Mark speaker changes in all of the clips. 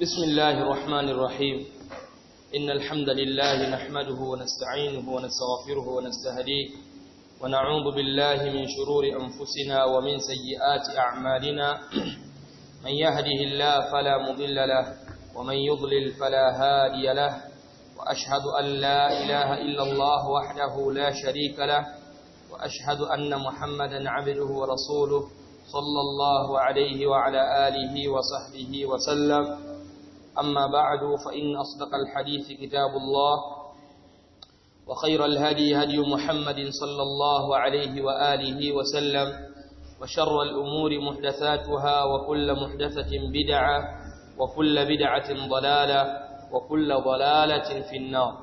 Speaker 1: بسم الله الرحمن الرحيم إن الحمد لله نحمده ونستعينه ونستغفره ونستهديه ونعوذ بالله من شرور أنفسنا ومن سيئات أعمالنا من يهده الله فلا مضل له ومن يضلل فلا هادي له وأشهد أن لا إله إلا الله وحده لا شريك له وأشهد أن محمدا عبده ورسوله صلى الله عليه وعلى آله وصحبه وسلم أما بعد فإن أصدق الحديث كتاب الله وخير الهدي هدي محمد صلى الله عليه وآله وسلم وشر الأمور محدثاتها وكل محدثة بدعة وكل بدعة ضلالة وكل ضلالة في النار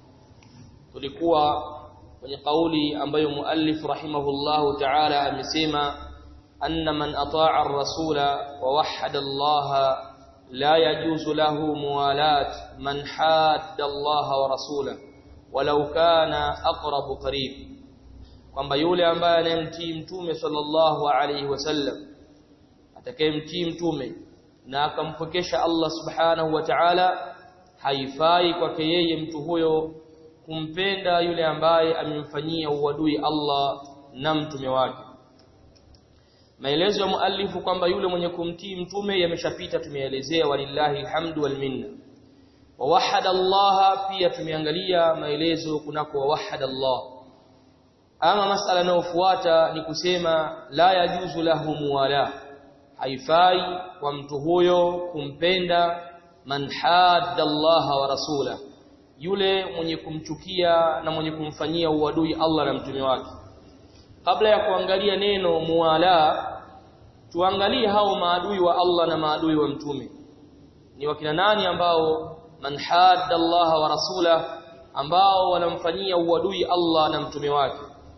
Speaker 1: tulikuwa kwenye kauli ambayo muallif rahimahullahu ta'ala amesema anna man ata'a ar-rasula wa wahhada Allah la yajuzu lahu muwalat man hadda Allah wa rasulahu walau kana aqrabu qarib kwamba yule ambaye anayemtii mtume sallallahu alayhi wasallam atakayemtii mtume na akampokesha Allah subhanahu wa ta'ala haifai kwake yeye mtu huyo kumpenda yule ambaye amemfanyia uadui Allah na mtume wake maelezo ya muallifu kwamba yule mwenye kumtii mtume yameshapita tumeelezea walillahi alhamdu wal minna wawahada Allah pia tumeangalia maelezo kunako wawahada Allah ama masala yanayofuata ni kusema la yajuzu lahu muwala haifai kwa mtu huyo kumpenda man hadda Allah wa rasula yule mwenye kumchukia na mwenye kumfanyia uadui Allah na mtume wake kabla ya kuangalia neno muwala tuangalie hao maadui wa Allah na maadui wa mtume ni wakina nani ambao man hadda Allah wa rasula ambao wanamfanyia uadui Allah na mtume wake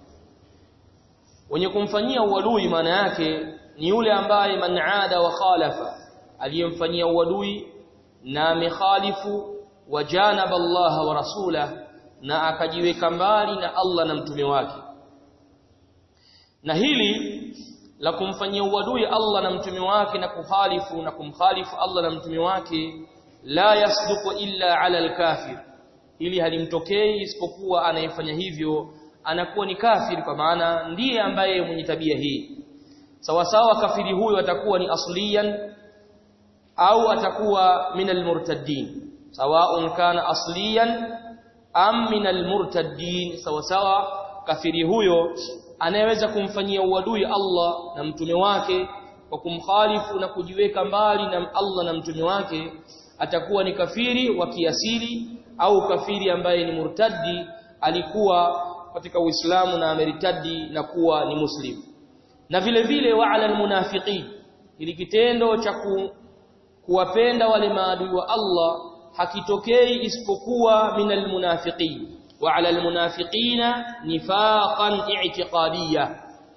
Speaker 1: wenye kumfanyia uadui maana yake ni yule ambaye man aada wa khalafa aliyemfanyia uadui na amekhalifu wajanaba Allah wa rasula na akajiweka mbali na Allah na mtume wake na hili la kumfanyia uadui Allah na mtume wake na kukhalifu na kumkhalifu Allah na mtume wake la yasduqu illa ala alkafir ili halimtokei isipokuwa anayefanya hivyo anakuwa ni kafiri kwa maana ndiye ambaye mwenye tabia hii sawa sawa kafiri huyo atakuwa ni asliyan au atakuwa min almurtaddin sawaun kana asliyan am min almurtaddin sawa sawa kafiri huyo anayeweza kumfanyia uadui Allah na mtume wake kwa kumkhalifu na kujiweka mbali na Allah na mtume wake atakuwa ni kafiri wa kiasili au kafiri ambaye ni murtaddi alikuwa katika Uislamu na ameritadi na kuwa ni muslim na vile vile wa'ala almunafiqin ili kitendo cha ku, kuwapenda wale maadui wa Allah hakitokei isipokuwa minal munafiqin wa'ala almunafiqina nifaqan i'tiqadiyya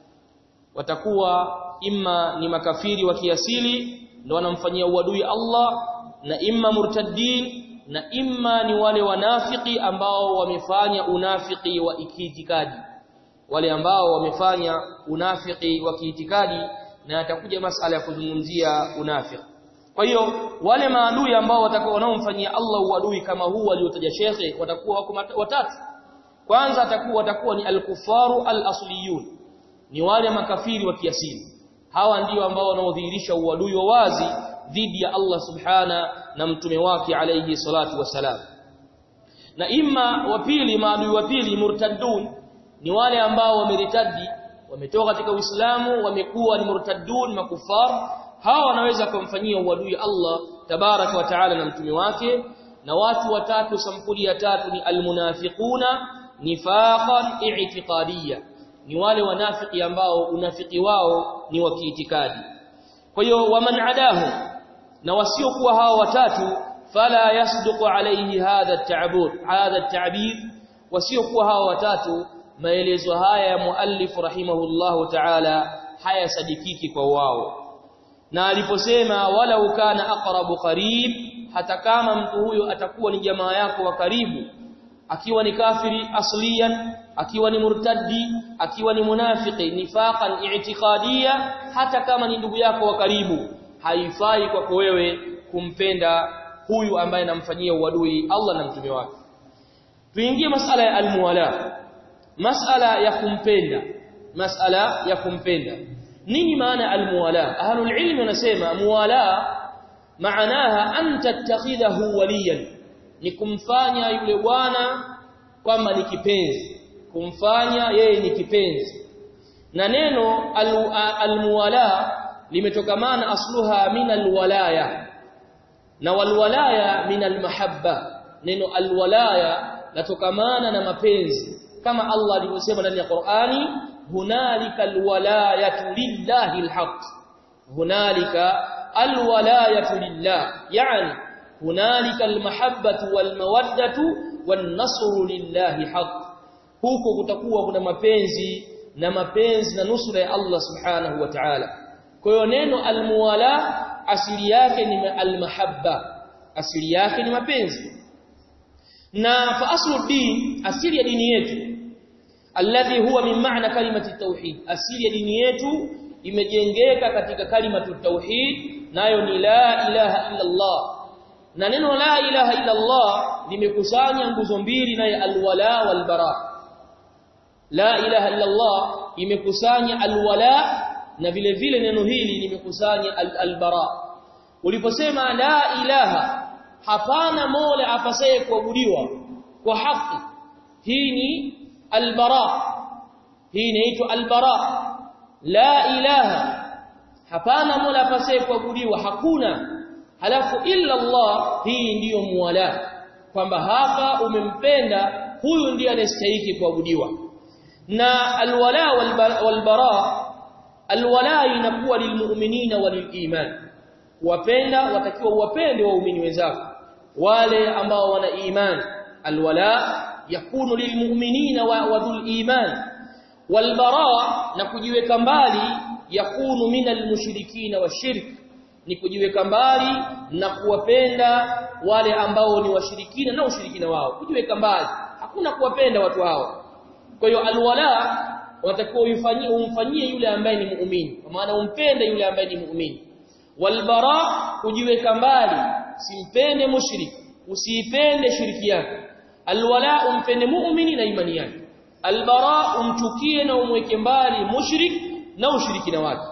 Speaker 1: watakuwa imma ni makafiri wa kiasili ndio wanamfanyia uadui Allah na imma murtaddin na imma ni wale wanafiki ambao wamefanya unafiki wa kiitikadi wale ambao wamefanya unafiki wa kiitikadi na atakuja masala ya kuzungumzia unafiki kwa hiyo wale maadui ambao watakuwa wanaomfanyia Allah uadui kama huu aliotaja shekhe watakuwa wako watatu kwanza atakuwa watakuwa ni al-kufaru al-asliyun ni wale makafiri wa kiasili hawa ndio ambao wanaodhihirisha uadui wa wazi dhidi ya Allah subhana na mtume wake alayhi salatu wasalam na imma wa pili maadui wa pili murtaddun ni wale ambao wameritadi wametoka katika Uislamu wamekuwa ni murtaddun makufar hawa wanaweza kumfanyia uadui Allah tabaraka wa taala na mtume wake na watu watatu sampuli ya tatu ni almunafiquna nifaqan i'tiqadiyya ni wale wanafiki ambao unafiki wao ni wa kiitikadi kwa hiyo waman adahu na wasiokuwa hao watatu fala yasduqu alayhi hadha at-ta'bud hadha at-ta'bid wasiokuwa hao watatu maelezo haya ya muallif rahimahullahu ta'ala hayasadikiki kwa wao na aliposema wala ukana aqrabu qarib hata kama mtu huyo atakuwa ni jamaa yako wa karibu akiwa ni kafiri asliyan akiwa ni murtaddi akiwa ni munafiki nifaqan i'tiqadiyya hata kama ni ndugu yako wa karibu haifai kwako wewe kumpenda huyu ambaye anamfanyia uadui Allah na mtume wake tuingie masala ya almuwala masala ya kumpenda masala ya kumpenda nini maana almuwala ahlul ilmi wanasema muwala maanaha an tattakhidhahu waliyan ni kumfanya yule bwana kwamba ni kipenzi kumfanya yeye ni kipenzi na neno almuwala limetokamana asluha min alwalaya na walwalaya min almahabba neno alwalaya latokamana na mapenzi kama Allah alivyosema ndani ya Qur'ani hunalika alwalayatu lillahi alhaq hunalika alwalayatu lillah yani hunalika almahabbatu walmawaddatu wan-nasru lillahi haq huko kutakuwa kuna mapenzi na mapenzi na nusra ya Allah subhanahu wa ta'ala kwa hiyo neno almuwala asili yake ni almahabba asili yake ni mapenzi na fa aslu din asili ya dini yetu alladhi huwa min maana kalimati tauhid asili ya dini yetu imejengeka katika kalimatu tauhid nayo ni la ilaha illa Allah na neno la ilaha illa Allah limekusanya nguzo mbili naye alwala walbara la ilaha illa Allah imekusanya alwala na vile vile neno hili limekusanya albara uliposema la ilaha hapana mola apasaye kuabudiwa kwa haki hii ni albara hii inaitwa albara la ilaha hapana mola apasaye kuabudiwa hakuna halafu illa Allah hii ndiyo muwala kwamba hapa umempenda huyu ndiye anastahili kuabudiwa na alwala walbara alwala inakuwa lilmu'minina waliliman wapenda watakiwa wapende waumini wenzako wale ambao wana iman alwala yakunu lilmu'minina wa dhul iman walbara na kujiweka mbali yakunu minal mushrikina washirk ni kujiweka mbali na kuwapenda wale ambao ni washirikina na ushirikina wao kujiweka mbali hakuna kuwapenda watu hao kwa hiyo alwala watakuwa umfanyie umfanyie yule ambaye ni muumini kwa maana umpende yule ambaye ni muumini walbara kujiweka mbali simpende mushrik usiipende shiriki yake alwala umpende muumini na imani yake albara umchukie na umweke mbali mushrik na ushirikina wake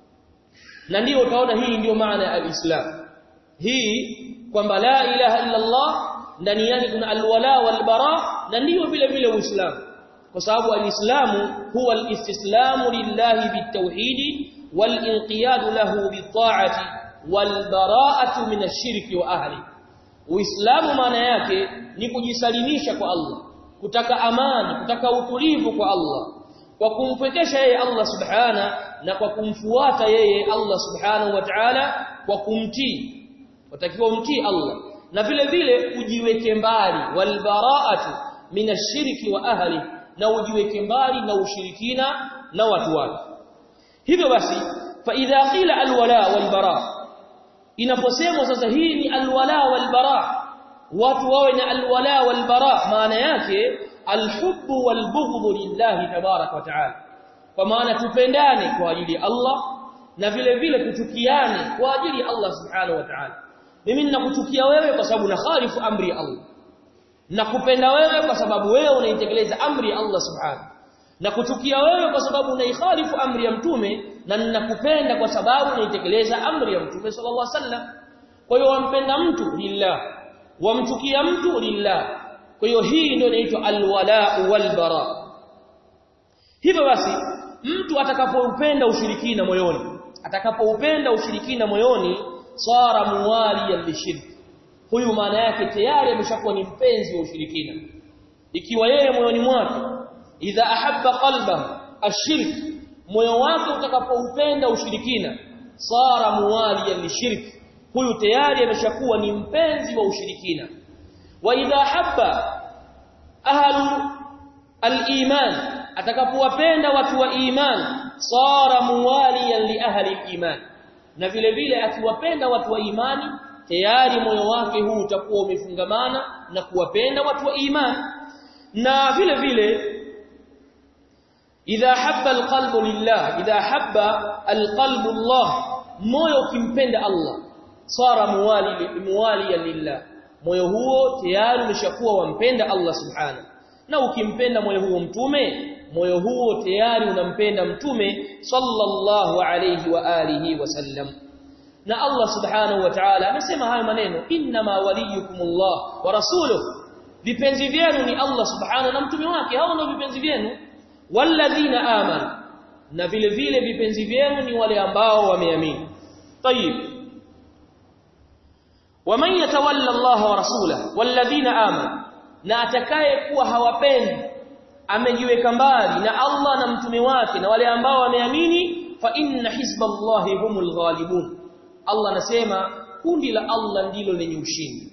Speaker 1: na ndio utaona hii ndiyo maana ya alislam hii kwamba la ilaha illa Allah ndani yake kuna alwala walbara na ndio vile vile uislamu kwa sababu alislamu huwa alistislamu lillahi bitawhidi walinqiyad lahu bitaati walbara'atu min ash-shirki wa ahli uislamu maana yake ni kujisalimisha kwa Allah kutaka amani kutaka utulivu kwa Allah kwa kumfekesha yeye Allah subhana na kwa kumfuata yeye Allah subhanahu wa ta'ala kwa kumtii watakiwa umtii Allah na vile vile ujiweke mbali walbara'atu min ash-shirki wa ahli na ujiweke mbali na ushirikina na watu wake hivyo basi fa idha qila alwala walbara inaposemwa sasa hii ni alwala walbara watu wawe na alwala walbara maana yake alhubbu walbughdhu lillahi tabarak wa taala kwa maana tupendane kwa ajili ya Allah na vile vile kuchukiane kwa ajili ya Allah subhanahu wa ta'ala mimi ninakuchukia wewe kwa sababu nakhalifu amri ya Allah nakupenda wewe kwa sababu wewe unaitekeleza amri ya Allah subhanahu na kuchukia wewe kwa sababu unaikhalifu amri ya mtume na ninakupenda kwa sababu unaitekeleza amri ya mtume sallallahu alaihi wasallam kwa hiyo wampenda mtu lillah wamchukia mtu lillah kwa hiyo hii ndio inaitwa alwala walbara hivyo basi mtu atakapoupenda ushirikina moyoni atakapoupenda ushirikina moyoni sara muwaliyan lishirki huyu maana yake tayari ameshakuwa ni mpenzi wa ushirikina ikiwa yeye moyoni mwake idha ahabba qalbahu ashirk moyo wake utakapoupenda ushirikina sara muwaliyan lishirki huyu tayari ameshakuwa ni mpenzi wa ushirikina wa idha habba ahlu al-iman atakapowapenda watu wa iman sara muwaliyan li ahli al-iman na vile vile akiwapenda watu wa imani tayari moyo wake huu utakuwa umefungamana na kuwapenda watu wa imani na vile vile idha habba alqalbu lillah idha habba alqalbu Allah moyo ukimpenda Allah sara muwali muwali lillah moyo huo tayari umeshakuwa wampenda Allah subhanahu na ukimpenda moyo huo mtume moyo huo tayari unampenda mtume sallallahu alayhi wa alihi wasallam na Allah subhanahu wa ta'ala amesema hayo maneno inma waliyukumullah wa rasuluhu vipenzi vyenu ni Allah subhanahu na mtume wake hao ndio vipenzi vyenu walladhina amanu na vile vile vipenzi vyenu ni wale ambao wameamini tayib waman yatawalla Allah wa rasulahu walladhina amanu na atakaye kuwa hawapendi amejiweka mbali na Allah na mtume wake na wale ambao wameamini fa inna hizballahi humul ghalibun Allah anasema kundi la Allah ndilo lenye ushindi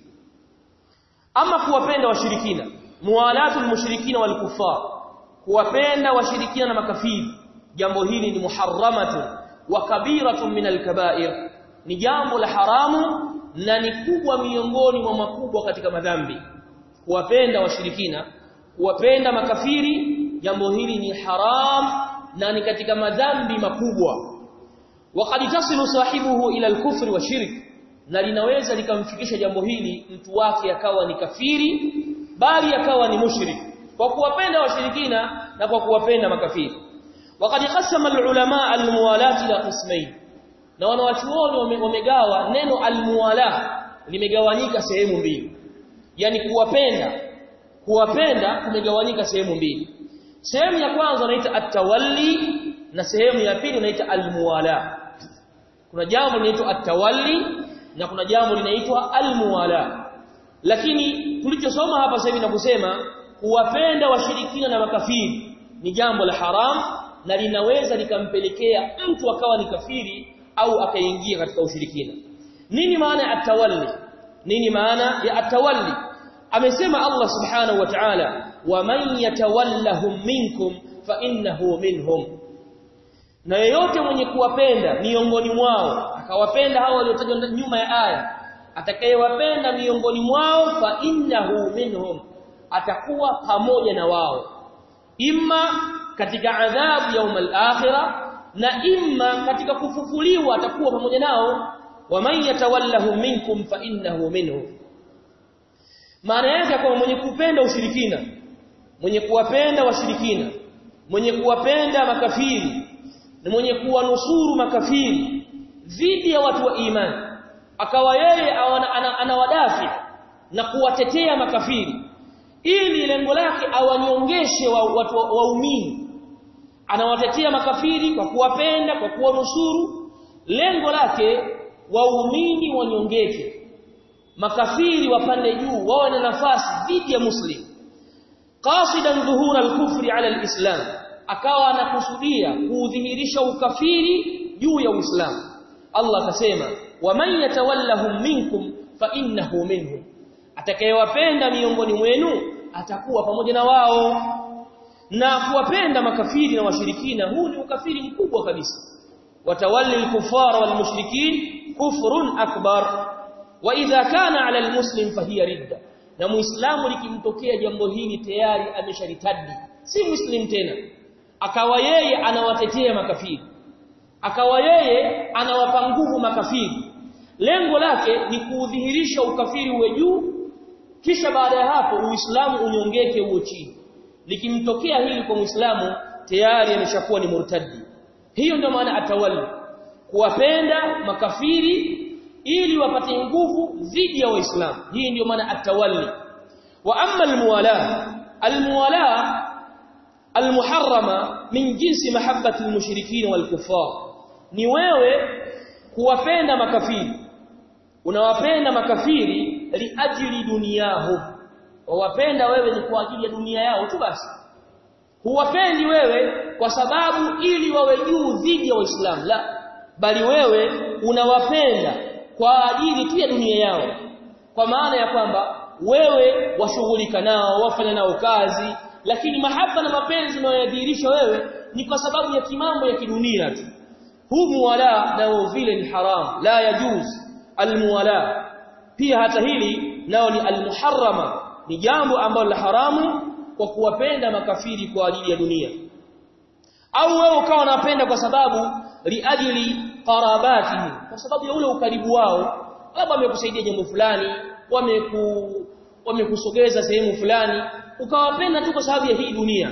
Speaker 1: ama kuwapenda washirikina muwalatul mushrikina wal kuffar kuwapenda washirikina na makafiri jambo hili ni muharramatun wa kabiratun min al-kaba'ir ni jambo la haramu na ni kubwa miongoni mwa makubwa katika madhambi kuwapenda washirikina kuwapenda makafiri jambo hili ni haram na ni katika madhambi makubwa waqad tasilu sahibuhu ila al-kufri wa shirk na linaweza likamfikisha jambo hili mtu wake akawa ni kafiri bali akawa ni mushrik kwa kuwapenda washirikina na kwa kuwapenda makafiri waqad qasama al-ulama al-muwalat ila qismayn na wanawachuoni wamegawa neno al-muwala limegawanyika sehemu mbili yani kuwapenda kuwapenda kumegawanyika sehemu mbili sehemu ya kwanza inaita at-tawalli na sehemu ya pili inaita al-muwala kuna jambo linaitwa at-tawalli na kuna jambo linaitwa al-muwala lakini tulichosoma hapa sasa hivi na kusema kuwapenda washirikina na makafiri ni jambo la haram na linaweza likampelekea mtu akawa ni kafiri au akaingia katika ushirikina nini maana ya at-tawalli nini maana ya at-tawalli amesema Allah subhanahu wa ta'ala wa man yatawallahum minkum fa innahu minhum na yeyote mwenye kuwapenda miongoni mwao akawapenda hao waliotajwa nyuma ya aya atakayewapenda miongoni mwao fa innahu minhum atakuwa pamoja na wao imma katika adhabu yaum al-akhirah na imma katika kufufuliwa atakuwa pamoja nao wa man yatawallahum minkum fa innahu minhum maana yake kwa mwenye kupenda ushirikina mwenye kuwapenda washirikina mwenye kuwapenda makafiri na mwenye kuwanusuru makafiri dhidi ya watu wa imani akawa yeye anawadafi na kuwatetea makafiri ili lengo lake awanyongeshe wa, watu waumini anawatetea makafiri kwa kuwapenda kwa kuwanusuru lengo lake waumini wanyongeke makafiri wapande juu wawe na nafasi dhidi ya muslim qasidan dhuhura al-kufri ala al-islam akawa anakusudia kuudhihirisha ukafiri juu ya uislamu Allah akasema waman yatawallahum minkum fa innahu minhum atakayewapenda miongoni mwenu atakuwa pamoja na wao na kuwapenda makafiri na washirikina huu ni ukafiri mkubwa kabisa watawalli al-kuffara wal mushrikin kufrun akbar wa idha kana ala al-muslim fahiya ridda na muislamu likimtokea jambo hili tayari amesharitadi si muslim tena akawa yeye anawatetea makafiri akawa yeye anawapa nguvu makafiri lengo lake ni kuudhihirisha ukafiri uwe juu kisha baada ya hapo uislamu unyongeke uwe chini likimtokea hili kwa muislamu tayari ameshakuwa ni murtadi hiyo ndio maana atawalli kuwapenda makafiri ili wapate nguvu dhidi ya waislamu hii ndio maana atawalli wa amma almuwala almuwala almuharrama min jinsi mahabbati almushrikin walkuffar ni wewe kuwapenda makafiri unawapenda makafiri liajili duniyahum wawapenda wewe ni kwa ajili ya dunia yao tu basi huwapendi wewe kwa sababu ili wawe juu dhidi ya waislamu la bali wewe unawapenda kwa ajili tu ya dunia yao kwa maana ya kwamba wewe washughulika nao wafanya nao kazi lakini mahaba na mapenzi unayodhihirisha wewe ni kwa sababu ya kimambo ya kidunia tu huu muwala nao vile ni haram la yajuz almuwala pia hata hili nao ni almuharrama ni jambo ambalo la haramu kwa kuwapenda makafiri kwa ajili ya dunia au wewe ukawa unapenda kwa sababu liajili qarabatihi kwa sababu ya ule ukaribu wao labda wamekusaidia jambo fulani wameku wamekusogeza sehemu fulani ukawapenda tu kwa sababu ya hii dunia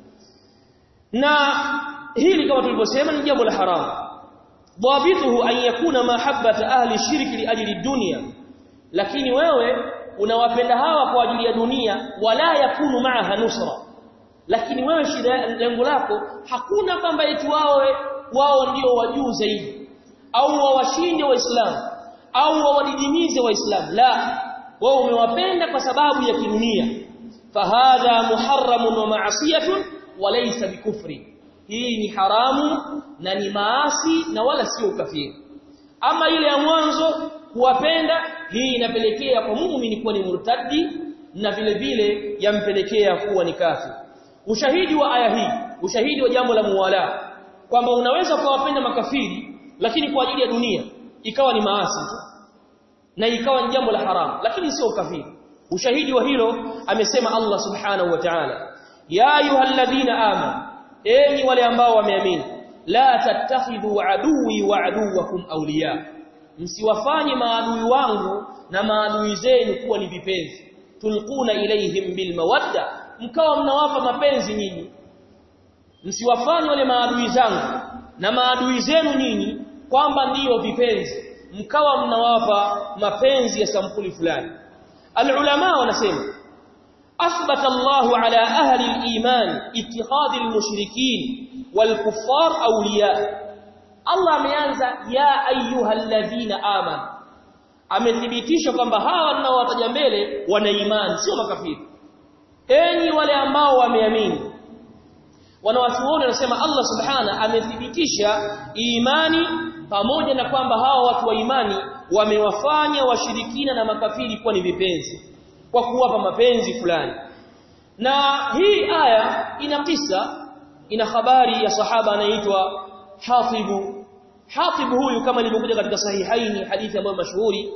Speaker 1: na hili kama tulivyosema ni jambo la haramu dhabituhu an yakuna mahabbata ahli shirki li ajli dunya lakini wewe unawapenda hawa kwa ajili ya dunia wala yakunu maaha nusra lakini wewe shida lengo lako hakuna kwamba eti wawe wao ndio wajuu zaidi au wawashinde waislamu au wawadidimize waislamu la wao umewapenda kwa sababu ya kidunia fahadha muharramun wa ma'siyatun wa laysa bikufri hii ni haramu na ni maasi na wala sio ukafiri ama ile ya mwanzo kuwapenda hii inapelekea kwa muumini kuwa ni murtadi na vile vile yampelekea kuwa ni kafir ushahidi wa aya hii ushahidi wa jambo la muwala kwamba unaweza kuwapenda makafiri lakini kwa ajili ya dunia ikawa ni maasi tu na ikawa ni jambo la haramu lakini sio ukafiri ushahidi wa hilo amesema Allah subhanahu wa ta'ala ya ayyuhalladhina amanu enyi wale ambao wameamini la tattakhidhu aduwi wa aduwakum awliya msiwafanye maadui wangu na maadui zenu kuwa ni vipenzi tulquna ilaihim bil mawadda mkawa mnawapa mapenzi nyinyi msiwafanye wale maadui zangu na maadui zenu nyinyi kwamba ndiyo vipenzi mkawa mnawapa mapenzi ya sampuli fulani alulama wanasema أثبت الله على أهل الإيمان اتخاذ المشركين والكفار أولياء الله ameanza ya ayuha alladhina amanu amethibitisha kwamba hawa ninaowataja mbele wana imani sio makafiri enyi wale ambao wameamini wanawachuoni wanasema Allah subhana amethibitisha imani pamoja na kwamba hawa watu wa imani wamewafanya washirikina na makafiri kuwa ni vipenzi kwa kuwapa mapenzi fulani na hii aya ina kisa ina habari ya sahaba anaitwa Hatibu Hatibu huyu kama ilivyokuja katika sahihaini hadithi ambayo mashuhuri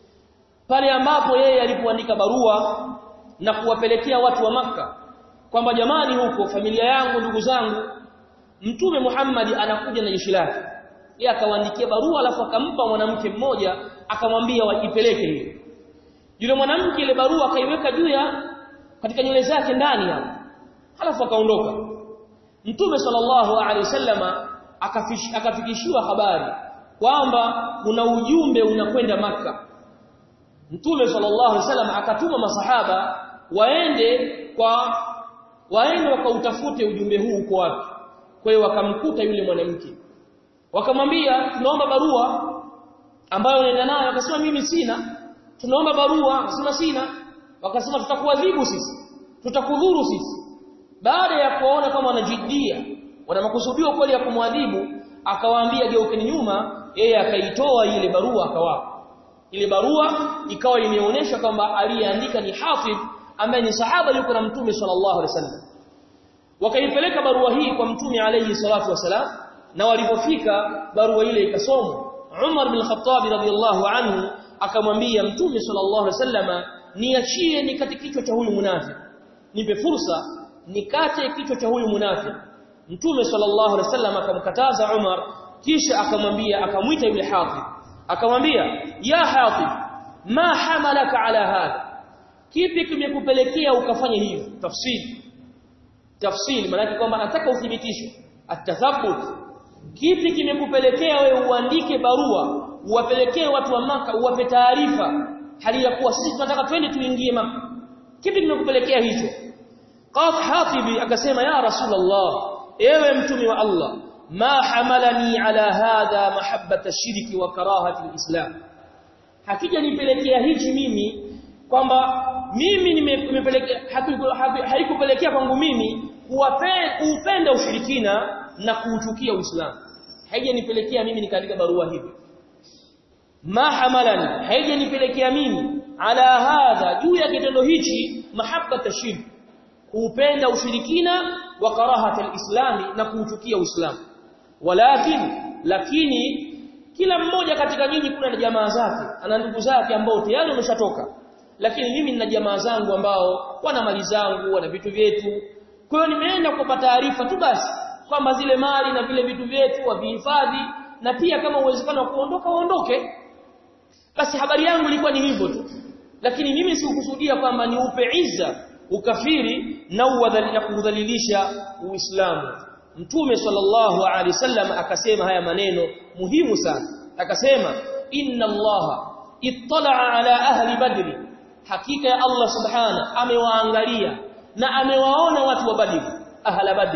Speaker 1: pale ambapo yeye alipoandika barua na kuwapelekea watu wa maka kwamba jamani huko familia yangu ndugu zangu mtume Muhammad anakuja na jeshi lake yeye akawaandikia barua alafu akampa mwanamke mmoja akamwambia wajipeleke hiyo yule mwanamke ile barua akaiweka juu ya katika nywele zake ndani hapo halafu akaondoka mtume sallallahu alaihi wasallama akafikishiwa habari kwamba kuna ujumbe unakwenda maka mtume sallallahu alaihi wasallam akatuma masahaba waende kwa waende wakautafute ujumbe huu uko wapi kwa hiyo wakamkuta yule mwanamke wakamwambia tunaomba barua ambayo unaenda nayo akasema mimi sina tunaomba barua akasema sina wakasema tutakuadhibu sisi tutakudhuru sisi baada ya kuona kama wanajidia wana makusudio kweli ya kumwadhibu akawaambia geukeni nyuma yeye akaitoa ile barua akawapa ile barua ikawa imeonyesha kwamba aliyeandika ni Hafidh ambaye ni sahaba yuko na mtume sallallahu alaihi wasallam wakaipeleka barua hii kwa mtume alayhi salatu wasalam na walipofika barua ile ikasomwa Umar bin Khattab radhiyallahu anhu akamwambia mtume sallallahu alaihi wasallama niachie nikate kichwa cha huyu munafiki nipe fursa nikate kichwa cha huyu munafiki mtume sallallahu alaihi wasallam akamkataza Umar kisha akamwambia akamwita yule Hatib akamwambia ya Hatib ma hamalaka ala hadha kipi kimekupelekea ukafanya hivyo tafsiri tafsiri maana kwamba nataka uthibitisho atathabut kipi kimekupelekea wewe uandike barua uwapelekee watu wa maka uwape taarifa hali ya kuwa sisi tunataka twende tuingie maka kipi kimekupelekea hicho qaf hatibi akasema ya rasulullah ewe mtume wa Allah ma hamalani ala hadha mahabbata shirki wa karahati alislam hakija nipelekea hichi mimi kwamba mimi nimepelekea haikupelekea kwangu mimi kuupenda ushirikina na kuuchukia uislamu haijanipelekea mimi nikaandika barua hivi ma hamalani haijanipelekea mimi ala hadha juu ya kitendo hichi mahabbata shirki kuupenda ushirikina wa karahata alislami na kuuchukia uislamu walakin lakini kila mmoja katika nyinyi kuna na jamaa zake ana ndugu zake ambao tayari wameshatoka lakini mimi nina jamaa zangu ambao wana mali zangu wana vitu vyetu kwa hiyo nimeenda kupata taarifa tu basi kwamba zile mali na vile vitu vyetu wavihifadhi na pia kama uwezekano wa kuondoka waondoke basi habari yangu ilikuwa ni hivyo tu lakini mimi sikukusudia kwamba ni upe izza ukafiri na uwadhali na kudhalilisha uislamu mtume sallallahu alaihi wasallam akasema haya maneno muhimu sana akasema inna allaha ittala ala ahli badri hakika ya allah subhana amewaangalia na amewaona watu wa badri ahla badri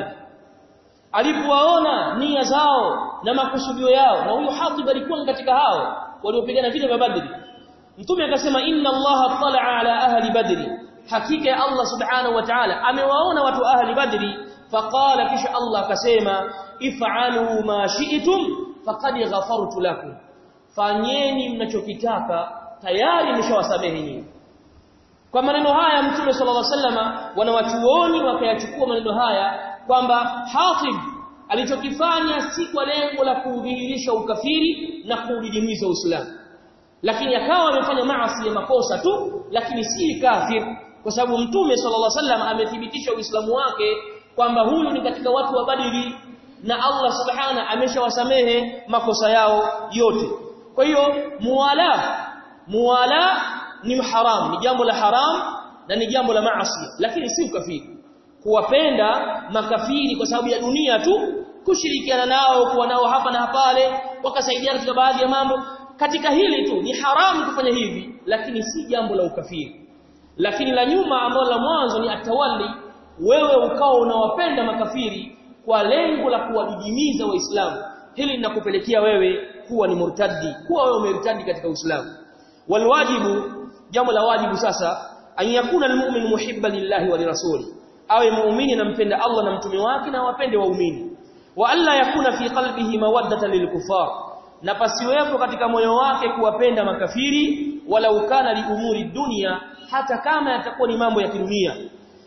Speaker 1: alipowaona nia zao na makusudio yao na huyo Hatib alikuwa katika hao waliopigana vita vya Badri Mtume akasema inna Allah tala ala ahli badri hakika ya Allah subhanahu wa ta'ala amewaona watu wa ahli badri faqala kisha Allah akasema if'alu ma shi'tum faqad ghafartu lakum fanyeni mnachokitaka tayari nimeshawasamehe nyinyi kwa maneno haya Mtume sallallahu alaihi wasallama wanawachuoni wakayachukua maneno haya kwamba Hatib alichokifanya si kwa lengo la kudhihirisha ukafiri na kudidimiza Uislamu lakini akawa amefanya maasi ya makosa tu lakini si kafir kwa sababu Mtume sallallahu alaihi wasallam amethibitisha Uislamu wake kwamba huyu ni katika watu wa Badri na Allah subhana ameshawasamehe makosa yao yote kwa hiyo muwala muwala ni haram ni jambo la haram na ni jambo la maasi lakini si ukafiri kuwapenda makafiri kwa sababu ya dunia tu kushirikiana nao kuwa nao hapa na pale wakasaidiana katika baadhi ya mambo katika hili tu ni haramu kufanya hivi lakini si jambo la ukafiri lakini la nyuma ambalo la mwanzo ni atawali wewe ukao unawapenda makafiri kwa lengo la kuwadidimiza waislamu hili linakupelekea wewe kuwa ni murtadi kuwa wewe umertadi katika uislamu walwajibu jambo la wajibu sasa an yakuna almu'min muhibban lillahi wa lirasuli awe muumini anampenda Allah na mtume wake na wapende waumini wa alla yakuna fi qalbihi mawaddatan lilkufar na pasiwepo katika moyo wake kuwapenda makafiri wala ukana li umuri dunia hata kama yatakuwa ni mambo ya kidunia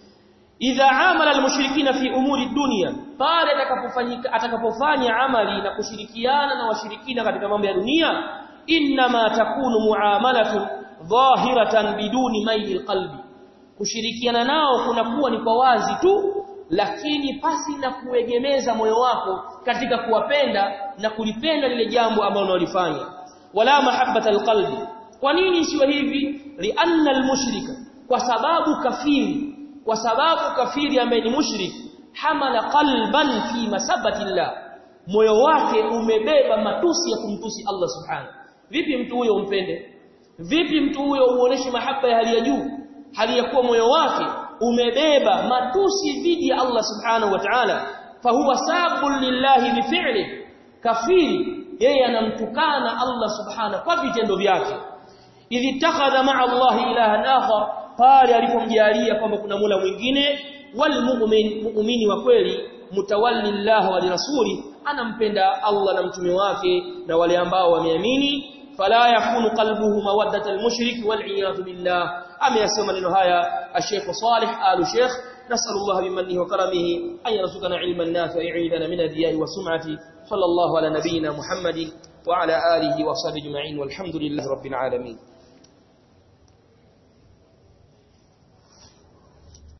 Speaker 1: idha amala almushrikina fi umuri dunya pale atakapofanyika atakapofanya amali na kushirikiana na washirikina katika mambo ya dunia inma takunu muamalatun dhahiratan biduni maili alqalbi kushirikiana nao kunakuwa ni kwa wazi tu lakini pasi na kuegemeza moyo wako katika kuwapenda na kulipenda lile jambo ambalo unalifanya wala mahabbata alqalbi kwa nini isiwe hivi lianna almushrika kwa sababu kafiri kwa sababu kafiri ambaye ni mushrik hamala qalban fi masabati llah moyo wake umebeba matusi ya kumtusi Allah subhanahu vipi mtu huyo umpende vipi mtu huyo uoneshe mahaba ya hali ya juu hali ya kuwa moyo wake umebeba matusi dhidi ya Allah subhanahu wa ta'ala fahuwa sabun lillahi bifi'li kafiri yeye anamtukana Allah subhanahu kwa vitendo vyake idhi takhadha ma'a Allah ilahan akhar pale alipomjalia kwamba kuna mula mwingine wal mu'min muumini wa kweli mutawalli Allah wa rasuli anampenda Allah na mtume wake na wale ambao wameamini fala yakunu qalbuhu mawaddata al-mushrik wal iyad billah ameyasema maneno haya al-Sheikh Salih al-Sheikh نسأل الله بمنه وكرمه أن يرزقنا علما نافعا يعيذنا من الرياء والسمعة صلى الله على نبينا محمد وعلى آله وصحبه أجمعين والحمد لله رب العالمين